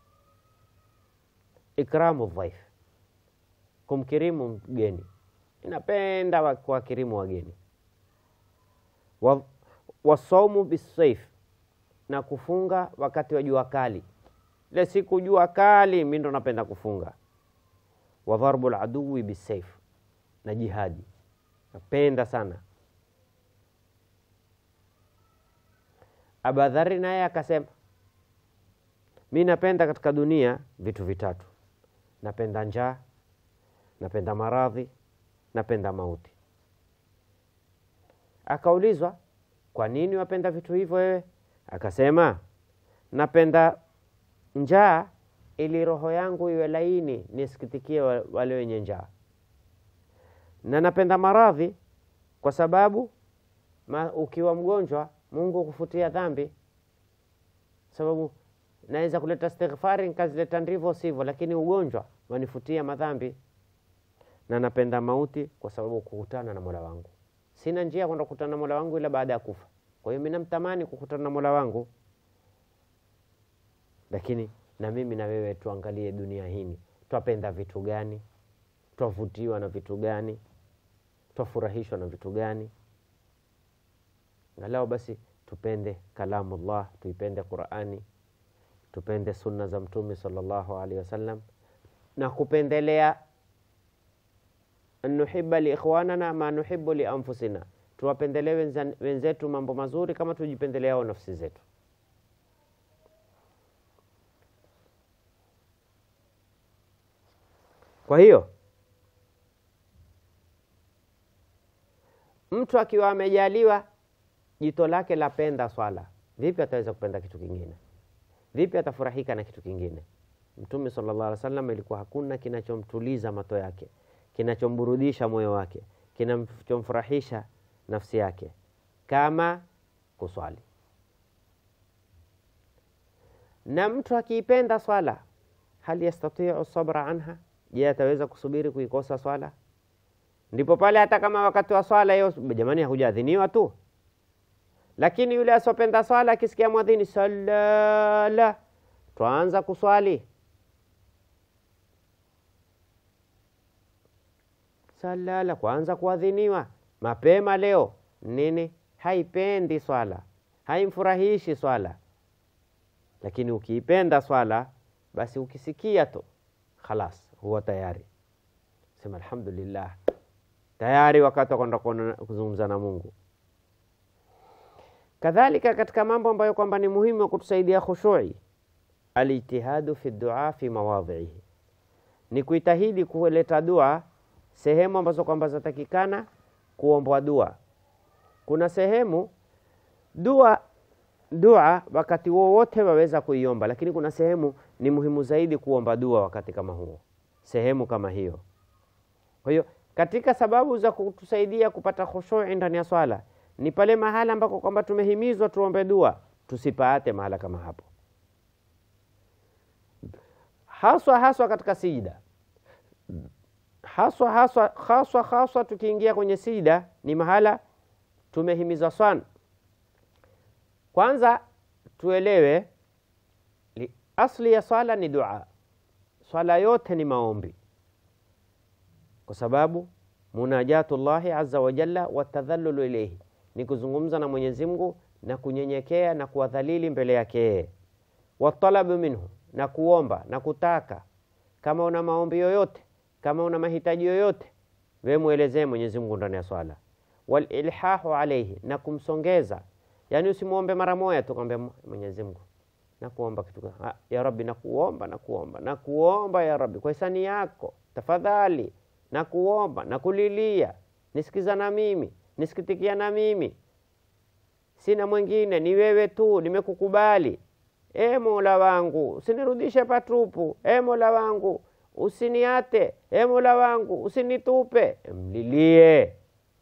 ikramu dhaif, kumkirimu mgeni, inapenda kuwakirimu wageni, wa, wasaumu bisaif, na kufunga wakati wa jua kali. Ile siku jua kali, mi ndo napenda kufunga. Wa dharbu laduwi bisaif, na jihadi, napenda sana. Abadhari naye akasema mi napenda katika dunia vitu vitatu: napenda njaa, napenda maradhi, napenda mauti. Akaulizwa, kwa nini wapenda vitu hivyo wewe? Akasema, napenda njaa ili roho yangu iwe laini, nisikitikie wale wenye njaa, na napenda maradhi kwa sababu ma, ukiwa mgonjwa Mungu kufutia dhambi, sababu naweza kuleta istighfari nikazileta ndivyo sivyo, lakini ugonjwa wanifutia madhambi. Na napenda mauti kwa sababu kukutana na Mola wangu, sina njia kwenda kukutana na Mola wangu ila baada ya kufa. Kwa hiyo mimi namtamani kukutana na Mola wangu. Lakini na mimi na wewe tuangalie dunia hii, twapenda vitu gani? Twavutiwa na vitu gani? Twafurahishwa na vitu gani? Angalau basi tupende kalamullah, tuipende Qurani, tupende sunna za Mtume sallallahu alaihi wasallam, na kupendelea nuhiba liikhwanana ma nuhibu lianfusina, tuwapendelee wenzetu mambo mazuri kama tujipendeleao nafsi zetu. Kwa hiyo mtu akiwa amejaliwa jito lake lapenda swala, vipi ataweza kupenda kitu kingine? Vipi atafurahika na kitu kingine? Mtume sallallahu alaihi wasallam ilikuwa hakuna kinachomtuliza mato yake, kinachomburudisha moyo wake, kinachomfurahisha nafsi yake kama kuswali. Na mtu akiipenda swala, hal yastatiu sabra anha, je, ataweza kusubiri kuikosa swala? Ndipo pale hata kama wakati wa swala hiyo, jamani, hakujaadhiniwa tu lakini yule asiopenda swala akisikia mwadhini salala, twaanza kuswali salala, kwanza kuadhiniwa mapema leo nini, haipendi swala, haimfurahishi swala. Lakini ukiipenda swala, basi ukisikia tu khalas, huwa tayari sema alhamdulillah, tayari wakati wa kwenda kuzungumza na Mungu. Kadhalika katika mambo ambayo kwamba ni muhimu ya kutusaidia khushui, alijtihadu fi dua fi mawadhihi, ni kuitahidi kuleta dua sehemu ambazo kwamba zatakikana kuombwa dua. Kuna sehemu dua dua wakati wowote waweza kuiomba, lakini kuna sehemu ni muhimu zaidi kuomba dua wakati kama huo, sehemu kama hiyo. Kwa hiyo katika sababu za kutusaidia kupata khushui ndani ya swala ni pale mahala ambako kwamba tumehimizwa tuombe dua, tusipaate mahala kama hapo, haswa haswa katika sijida, haswa haswa haswa haswa tukiingia kwenye sijida, ni mahala tumehimizwa sana. Kwanza tuelewe asli ya swala ni dua, swala yote ni maombi, kwa sababu munajatullahi azza wa jalla watadhallulu ilayhi ni kuzungumza na Mwenyezi Mungu na kunyenyekea na kuwadhalili mbele yake yeye, watalabu minhu, na kuomba na kutaka. Kama una maombi yoyote, kama una mahitaji yoyote, we mwelezee Mwenyezi Mungu ndani ya swala. Walilhahu alaihi, na kumsongeza, yaani usimwombe mara moja tu kwambia Mwenyezi Mungu nakuomba kitu gani? Ah, ya Rabbi nakuomba nakuomba nakuomba ya Rabbi, kwa hisani yako tafadhali, nakuomba nakulilia, nisikiza na mimi, nisikitikia na mimi, sina mwingine, ni wewe tu, nimekukubali. E Mola wangu, usinirudishe patupu. E Mola wangu, usiniate. E Mola wangu, usinitupe. Mlilie.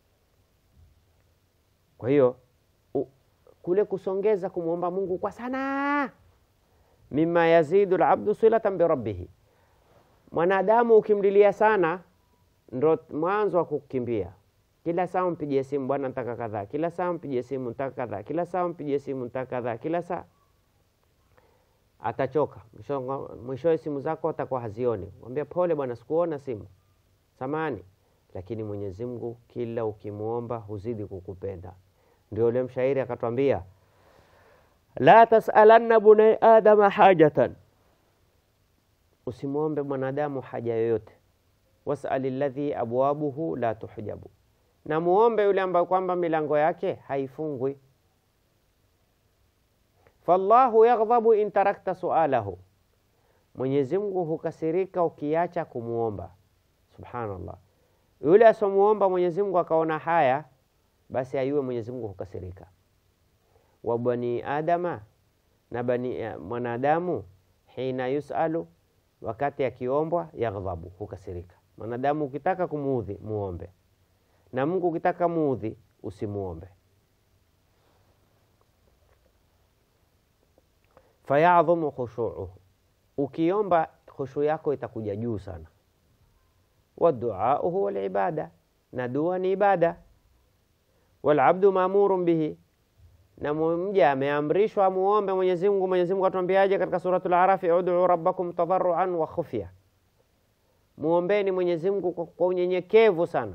Kwa hiyo u- kule kusongeza kumwomba Mungu kwa sana, mima yazidu labdu silatan birabbihi. Mwanadamu ukimlilia sana, ndo mwanzo wa kukimbia. Kila saa mpigie simu, bwana, nataka kadhaa. Kila saa mpigie simu, nataka kadhaa. Kila saa mpigie simu, nataka kadhaa. Kila saa atachoka. Mwisho- Mwishowe simu zako atakuwa hazioni, mwambia pole bwana, sikuona simu, samani. Lakini Mwenyezi Mungu kila ukimwomba huzidi kukupenda. Ndio ule mshairi akatwambia, la tasalanna bunai adama hajatan, usimwombe mwanadamu haja yoyote. Wasali ladhi abwabuhu la tuhjabu, na muombe yule ambaye kwamba milango yake haifungwi. Fallahu yaghdhabu in tarakta sualahu, Mwenyezi Mungu hukasirika ukiacha kumwomba. Subhanallah, yule asomuomba Mwenyezi Mungu akaona haya, basi ayuwe Mwenyezi Mungu hukasirika. Wa bani adama, na bani eh, mwanadamu, hina yusalu, wakati akiombwa, yaghdhabu, hukasirika. Mwanadamu ukitaka kumuudhi muombe, na Mungu ukitaka muudhi usimuombe. fayadhumu khushuuhu, ukiomba khushu yako itakuja juu sana. Waduau huwa libada, na dua ni ibada. Walabdu maamurun bihi, na mja ameamrishwa amuombe Mwenyezi Mungu. Mwenyezi Mungu atuambiaje katika Suratul Arafi, uduu rabbakum tadarruan wa khufya, muombeni Mwenyezi Mungu kwa- kwa unyenyekevu sana.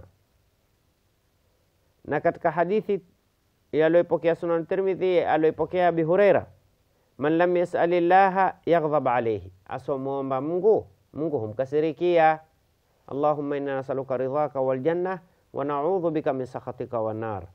Na katika hadithi aliyoipokea Sunan Tirmidhi aliyoipokea Abi Hureira man lam yasali llaha yaghdhab alayhi, asomwomba Mungu Mungu humkasirikia. Allahumma inna nasaluka ridhaka waljanna wa naudhu bika min sakhatika wannar.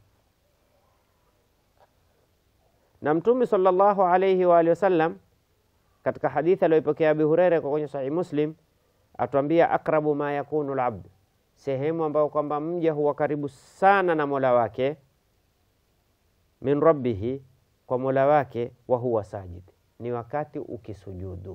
Na Mtume sallallahu alayhi wa alihi wasallam katika hadithi aliyoipokea Abi Huraira kwa kwenye Sahih Muslim atuambia, akrabu ma yakunu labd, sehemu ambayo kwamba mja huwa karibu sana na mola wake min rabbihi kwa mola wake, wa huwa sajid, ni wakati ukisujudu.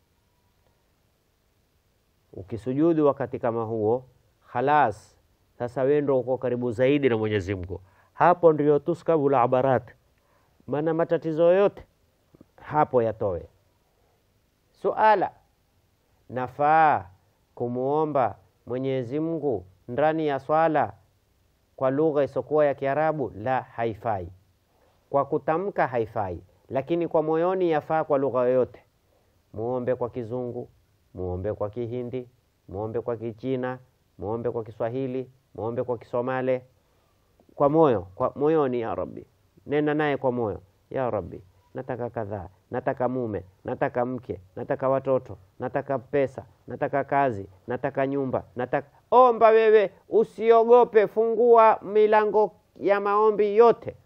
Ukisujudu wakati kama huo, khalas, sasa wewe ndio uko karibu zaidi na Mwenyezi Mungu. Hapo ndio tuskabul abarat, maana matatizo yote hapo yatowe. Suala, nafaa kumwomba Mwenyezi Mungu ndani ya swala kwa lugha isokuwa ya Kiarabu? La, haifai kwa kutamka haifai, lakini kwa moyoni yafaa kwa lugha yoyote. Muombe kwa Kizungu, muombe kwa Kihindi, muombe kwa Kichina, muombe kwa Kiswahili, muombe kwa Kisomale, kwa moyo, kwa moyoni. Ya Rabbi, nena naye kwa moyo. Ya Rabbi, nataka kadhaa, nataka mume, nataka mke, nataka watoto, nataka pesa, nataka kazi, nataka nyumba, nataka omba. Wewe usiogope, fungua milango ya maombi yote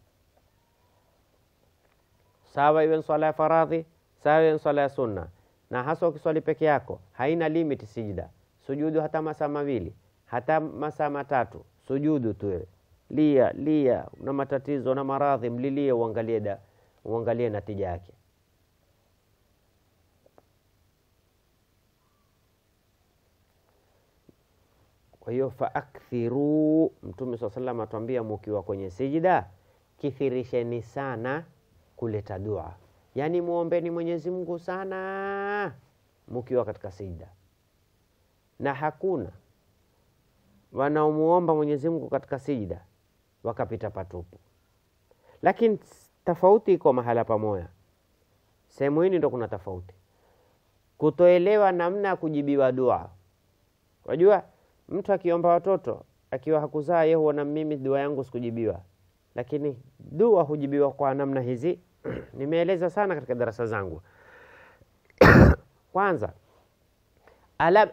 sawa iwe swala ya faradhi, sawa iwe swala ya sunna, na hasa ukiswali peke yako, haina limit sijida, sujudu hata masaa mawili hata masaa matatu, sujudu tu wewe, lia lia, una matatizo na maradhi, mlilie, uangalie da, uangalie natija yake. Kwa hiyo faakthiruu, Mtume saa salam atuambia mukiwa kwenye sijida, kithirisheni sana kuleta dua, yaani muombeni Mwenyezi Mungu sana mukiwa katika sijida, na hakuna wanaomuomba Mwenyezi Mungu katika sijida wakapita patupu. Lakini tofauti iko mahala pamoja, sehemu hii ndo kuna tofauti, kutoelewa namna ya kujibiwa dua. Wajua, mtu akiomba watoto akiwa hakuzaa, yeye huona mimi dua yangu sikujibiwa, lakini dua hujibiwa kwa namna hizi nimeeleza sana katika darasa zangu. Kwanza, alama,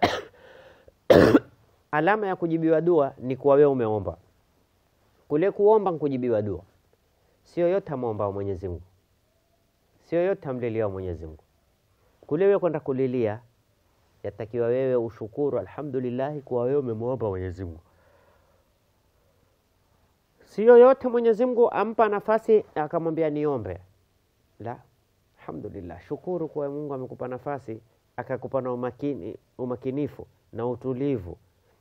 alama ya kujibiwa dua ni kuwa wewe umeomba. Kule kuomba nkujibiwa dua, sio yote amwombao Mwenyezi Mungu, sio yote amliliao Mwenyezi Mungu. Kule wewe kwenda kulilia, yatakiwa wewe ushukuru alhamdulillahi kuwa wewe umemwomba Mwenyezi Mungu. Sio yote Mwenyezi Mungu ampa nafasi akamwambia niombe, la, alhamdulillah, shukuru kuwa Mungu amekupa nafasi akakupa na umakini, umakinifu na utulivu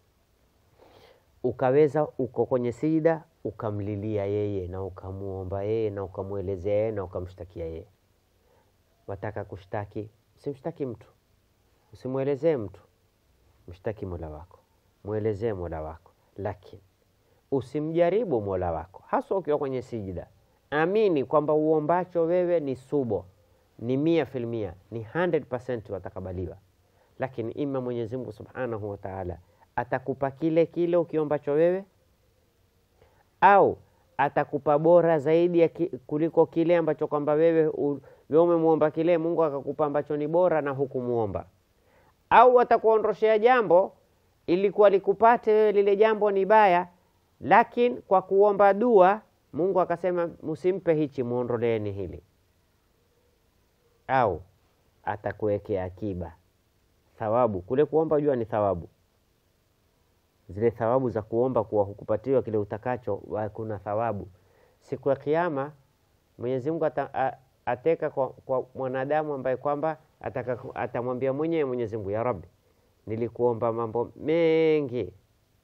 ukaweza uko kwenye sijida ukamlilia yeye na ukamuomba yeye na ukamwelezea yeye na ukamshtakia yeye. Wataka kushtaki, usimshtaki mtu, usimwelezee mtu, mshtaki mola wako, mwelezee mola wako, lakini usimjaribu mola wako, haswa ukiwa kwenye sijida. Amini kwamba uombacho wewe ni subo, ni mia filmia, ni 100% watakabaliwa, lakini ima Mwenyezi Mungu subhanahu wa taala atakupa kile kile ukiombacho wewe au atakupa bora zaidi ya ki, kuliko kile ambacho kwamba wewe wewe umemwomba kile, Mungu akakupa ambacho ni bora na hukumuomba, au atakuondoshea jambo ilikuwa likupate wewe lile jambo ni baya, lakini kwa kuomba dua Mungu akasema msimpe hichi, muondoleeni hili, au atakuwekea akiba thawabu. Kule kuomba jua ni thawabu zile thawabu za kuomba kuwa hukupatiwa kile utakacho, kuna thawabu siku ya Kiyama. Mwenyezi Mungu ata, ateka kwa, kwa mwanadamu ambaye kwamba atamwambia mwenyewe Mwenyezi Mungu, ya Rabbi, nilikuomba mambo mengi,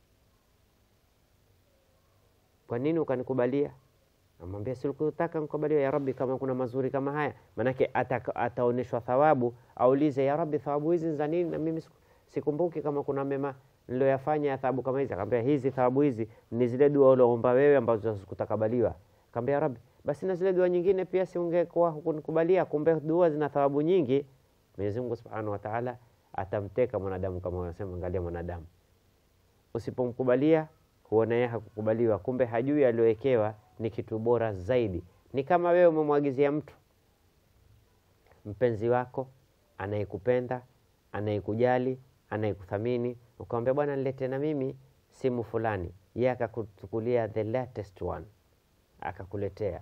kwa nini ukanikubalia? Amwambia sikutaka nikubaliwa, ya Rabbi, kama kuna mazuri kama haya. Maanake ataonyeshwa thawabu, aulize ya Rabbi, thawabu hizi za nini? Na mimi sikumbuki kama kuna mema niloyafanya ya thawabu kama hizi. Akamwambia hizi thawabu hizi ni zile dua ulioomba wewe ambazo hazikutakabaliwa. Akamwambia Rabbi, basi na zile dua nyingine pia si ungekuwa hukunikubalia? Kumbe dua zina thawabu nyingi. Mwenyezi Mungu Subhanahu wa Ta'ala atamteka mwanadamu kama wanasema, angalia mwanadamu, usipomkubalia huona yeye hakukubaliwa, kumbe hajui aliyowekewa ni kitu bora zaidi. Ni kama wewe umemwagizia mtu mpenzi wako anayekupenda, anayekujali, anayekuthamini ukamwambia bwana, nilete na mimi simu fulani, yeye akakuchukulia the latest one akakuletea.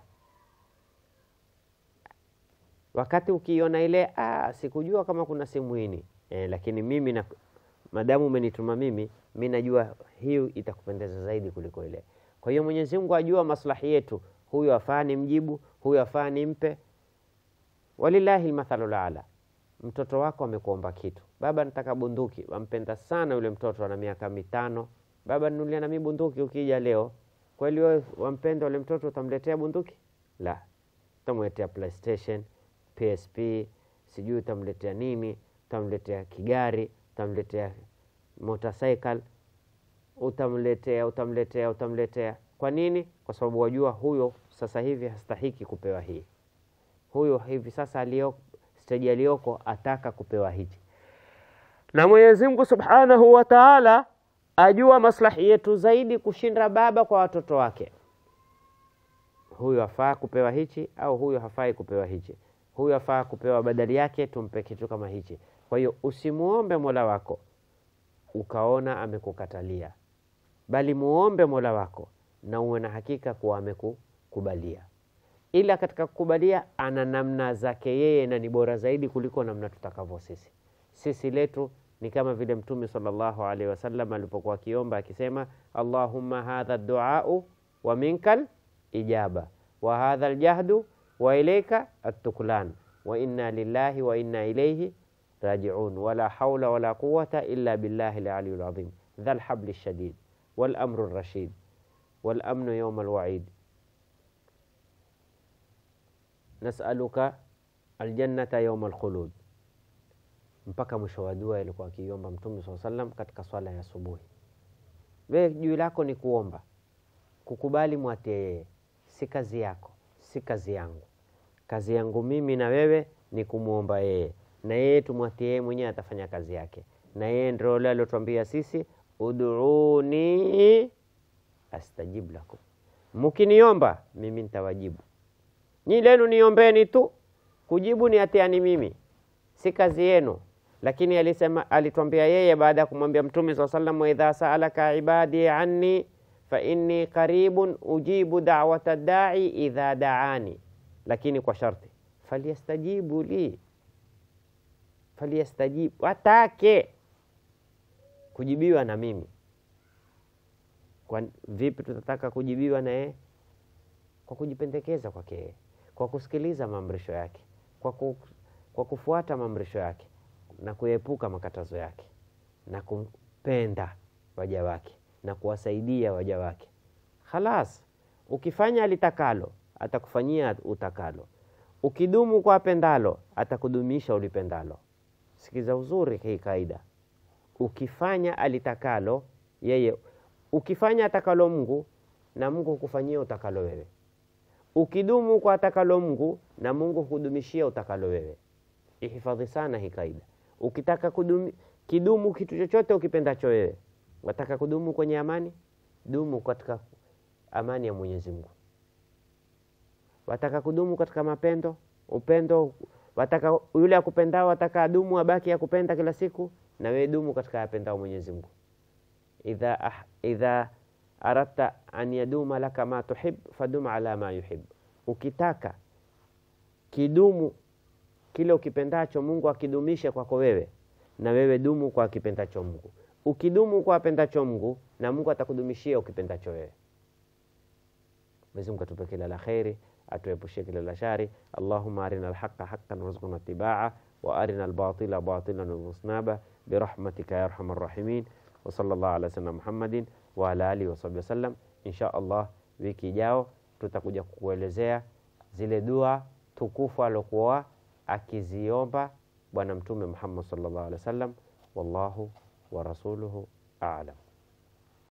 Wakati ukiona ile, ah, sikujua kama kuna simu hini eh, lakini mimi na madamu umenituma mimi, mi najua hiyo itakupendeza zaidi kuliko ile. Kwa hiyo Mwenyezi Mungu ajua maslahi yetu, huyu afaa ni mjibu, huyu afaa ni mpe. Walillahi lmathalu laala Mtoto wako amekuomba kitu, baba, nataka bunduki. Wampenda sana yule mtoto, ana miaka mitano. Baba, nunulia nami bunduki ukija leo. Kweli wewe wampenda yule mtoto, utamletea bunduki? La, utamletea PlayStation, PSP, sijui utamletea nini, utamletea kigari, utamletea motorcycle, utamletea utamletea utamletea. Kwa nini? Kwa sababu wajua huyo sasa hivi hastahiki kupewa hii, huyo hivi sasa alio steji aliyoko ataka kupewa hichi, na Mwenyezi Mungu Subhanahu wa Ta'ala ajua maslahi yetu zaidi kushinda baba kwa watoto wake. Huyu afaa kupewa hichi au huyu hafai kupewa hichi, huyu afaa kupewa badali yake, tumpe kitu kama hichi. Kwa hiyo usimuombe Mola wako ukaona amekukatalia, bali muombe Mola wako na uwe na hakika kuwa amekukubalia ila katika kukubalia ana namna zake yeye na ni bora zaidi kuliko namna tutakavyo sisi. Sisi letu ni kama vile Mtume sallallahu alaihi wasallam alipokuwa akiomba akisema, Allahumma hadha duau wa minkal ijaba wa hadha aljahdu wa ilaika attuklan wa inna lillahi wa inna ilaihi rajiun wala haula wala quwata illa billahi aliyul azim dhal habli shadid wal amru rashid wal amnu yawma alwaid nasaluka aljannata yauma alkhulud, mpaka mwisho wa dua ilikuwa akiomba Mtume saa sallam katika swala ya asubuhi. We juu lako ni kuomba, kukubali mwatie yeye, si kazi yako, si kazi yangu. Kazi yangu mimi na wewe ni kumwomba yeye, na yeye tumwatie yeye mwenyewe, atafanya kazi yake, na yeye ndio yule aliotuambia sisi, ud'uni astajib lakum, mkiniomba mimi nitawajibu Nyi lenu niombeni tu, kujibu ni atiani mimi, si kazi yenu. Lakini alisema, alitwambia yeye baada ya kumwambia Mtume saa sallam, wa idha saalaka ibadi anni fa inni qaribun ujibu da'wata da'i idha da'ani, lakini kwa sharti falyastajibu li, falyastajibu, watake kujibiwa na mimi. Kwa vipi tutataka kujibiwa na yeye? Kwa kujipendekeza kwake yeye, kwa kusikiliza maamrisho yake, kwa, ku, kwa kufuata maamrisho yake na kuepuka makatazo yake na kumpenda waja wake na kuwasaidia waja wake. Khalas, ukifanya alitakalo atakufanyia utakalo, ukidumu kwa apendalo atakudumisha ulipendalo. Sikiza uzuri hii kaida, ukifanya alitakalo yeye, ukifanya atakalo Mungu na Mungu hukufanyia utakalo wewe, ukidumu kwa atakalo Mungu na Mungu hukudumishia utakalo wewe. Ihifadhi sana hii kaida. Ukitaka kudumi, kidumu kitu chochote ukipendacho wewe, wataka kudumu kwenye amani, dumu katika amani ya Mwenyezi Mungu. Wataka kudumu katika mapendo, upendo, wataka yule akupendao, wataka adumu abaki akupenda kila siku, na wewe dumu katika yapendao Mwenyezi Mungu. Idha, ah, idha aradta an yaduma laka ma tuhib fadum ala ma yuhib, ukitaka kidumu kile ukipendacho Mungu akidumishe kwako wewe, na wewe dumu kwa kipendacho Mungu. Ukidumu kwa apendacho Mungu, na Mungu atakudumishia ukipendacho wewe. Mwenyezi Mungu atupe kila la kheri, atuepushie kila la shari. Allahumma arina alhaqa haqqan warzuqna ittiba'a wa arina albatila batilan warzuqna birahmatika ya arhamar rahimin. Wa sallallahu ala sayyidina Muhammadin wa ala alihi wa sahbihi wasallam. Insha Allah, wiki ijao tutakuja kukuelezea zile dua tukufu alokuwa akiziomba Bwana Mtume Muhammad sallallahu alaihi wasallam. Wallahu wa rasuluhu a'lam.